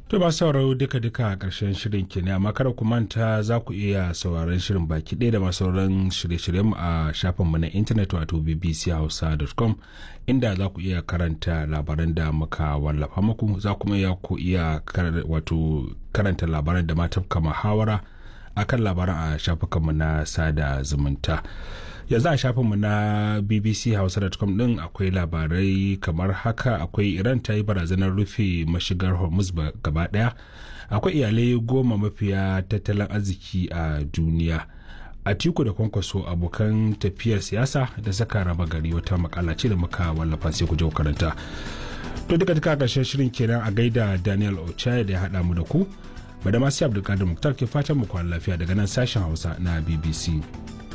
To ba sauraro duka-duka a ƙarshen shirin kenan amma kada ku manta za ku iya sauraron shirin baki ɗaya da masu sauran shirye-shiryenmu a shafinmu na intanet wato bbchausa.com inda za ku iya karanta labaran da muka wallafa muku za kuma iya ku iya wato karanta labaran da ma tafka muhawara akan labaran a shafukanmu na sada zumunta. yanzu a shafinmu na bbchausa.com din akwai labarai kamar haka akwai iran ta yi barazanar rufe mashigar hormuz gaba daya akwai iyalai goma mafiya tattalin arziki a duniya a tiku da kwankwaso abokan tafiyar siyasa da saka raba gari wata makala ce da muka wallafa sai ku je karanta to duka duka karshen shirin kenan a gaida daniel ochaya da ya haɗa mu da ku madama sai abdulkadir muktar ke fatan mu kwana lafiya daga nan sashen hausa na bbc